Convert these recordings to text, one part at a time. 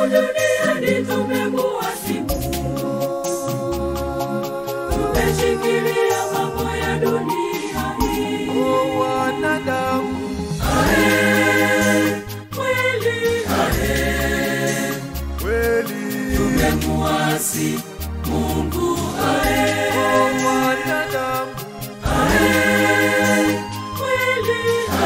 duniani tumemuasi Mungu. Tumeshikilia mambo ya dunia hii. O wanadamu, Ae, kweli kweli tumemuasi Mungu. Ae, o wanadamu, ae, kweli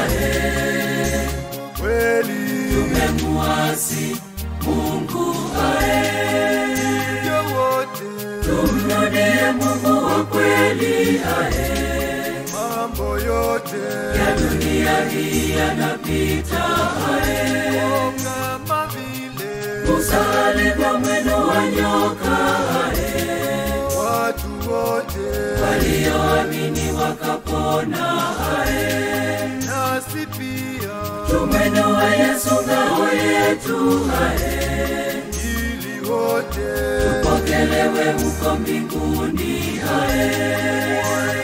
kweli tumemuasi Mungu. Ae, ndio wote tumrudie Mungu wa kweli. Ae, mambo yote ya dunia hii yanapita. Ae, o kama vile usali kwa mwendo wa nyoka. Ae, watu wote walioamini wakapona. Ae, nasi pia tumwendo wa Yesu ngao yetu. Ae, ili wote pokelewe huko mbinguni. Ae,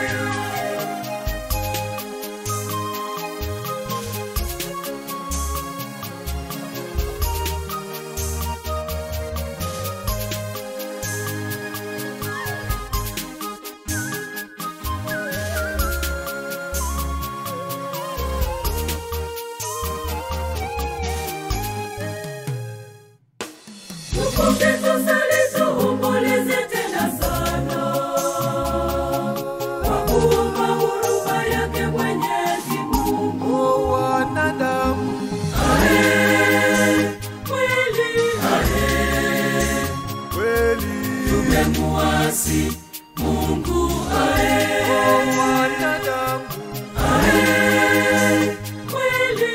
tukumbuke tusali tuomboleze tena sana kwa kuomba huruma yake Mwenyezi Mungu. o wanadamu, Ae, kweli kweli tumemuasi Mungu. Ae, o wanadamu, ae, kweli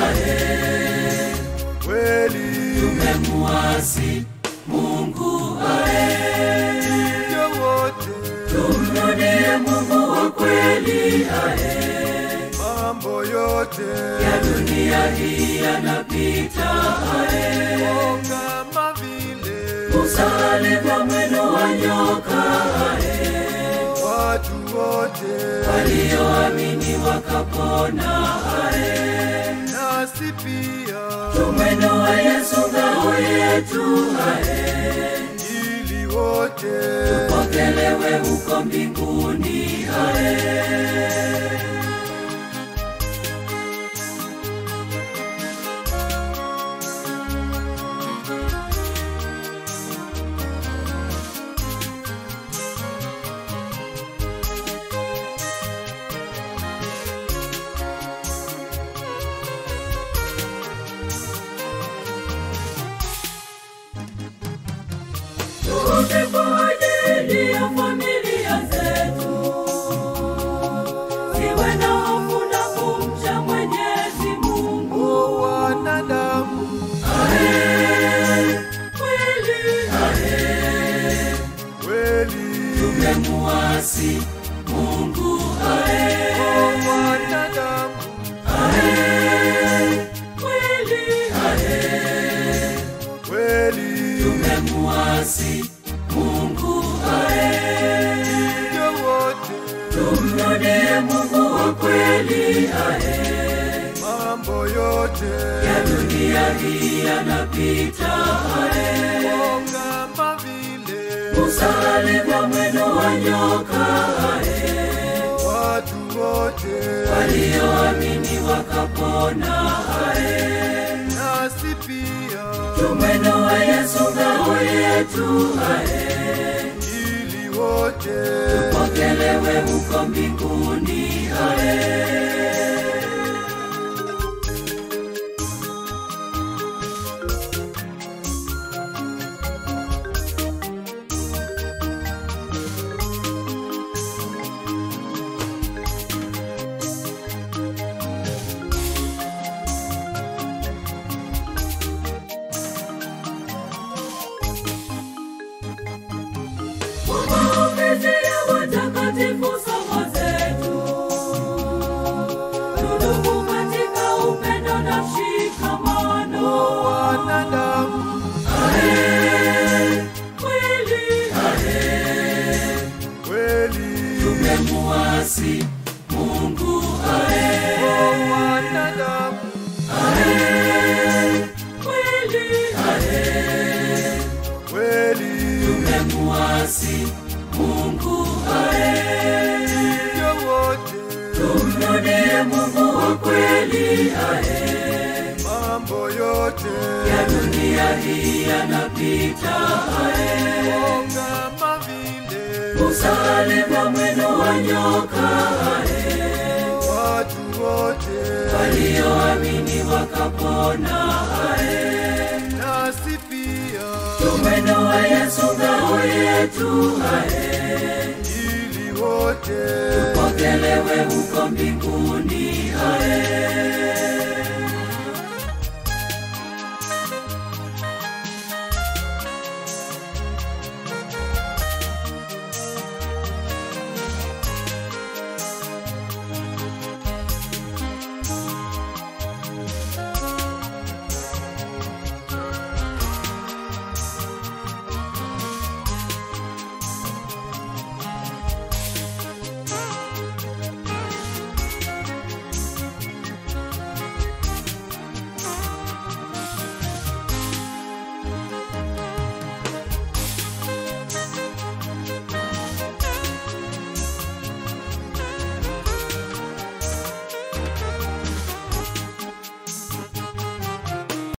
kweli tumemuasi Mungu. Ae, ndio wote tumrudie Mungu wa kweli. Ae, mambo yote ya dunia hii yanapita. Ae, o kama vile usali kwa mwendo wa nyoka. Ae, watu wote walioamini wakapona. Ae, nasi pia tumwendo wa Yesu ngao yetu. Ae, ili wote pokelewe huko mbinguni. Ae, tuombe kwa ajili ya familia zetu, siwe na hofu na kumcha Mwenyezi Mungu. o wanadamu, Ae, kweli kweli tumemuasi Mungu. Ae, o wanadamu, ae, kweli kweli tumemuasi Mungu. Ae, ndio wote tumrudie Mungu wa kweli. Ae, mambo yote ya dunia hii yanapita. Ae, o kama vile usali kwa mwendo wa nyoka. Ae, watu wote walioamini wakapona. Ae, nasi pia tumwendo wa Yesu ngao yetu. Ae, ili wote pokelewe huko mbinguni. Ae, kwa maombezi ya watakatifu somo zetu, tudumu katika upendo na mshikamano. wanadamu, Ae, kweli kweli tumemuasi Mungu. Ae, o wanadamu, ae, kweli nasi Mungu ae. hivyo wote Tumrudie Mungu wa kweli ae. mambo yote Ya dunia hii yanapita ae. Oh, kama vile Usalama mwendo wa nyoka ae. watu wote Walioamini wakapona ae. nasi pia Mwendo wa Yesu ngao yetu ae. ili wote Pokelewe huko mbinguni ae.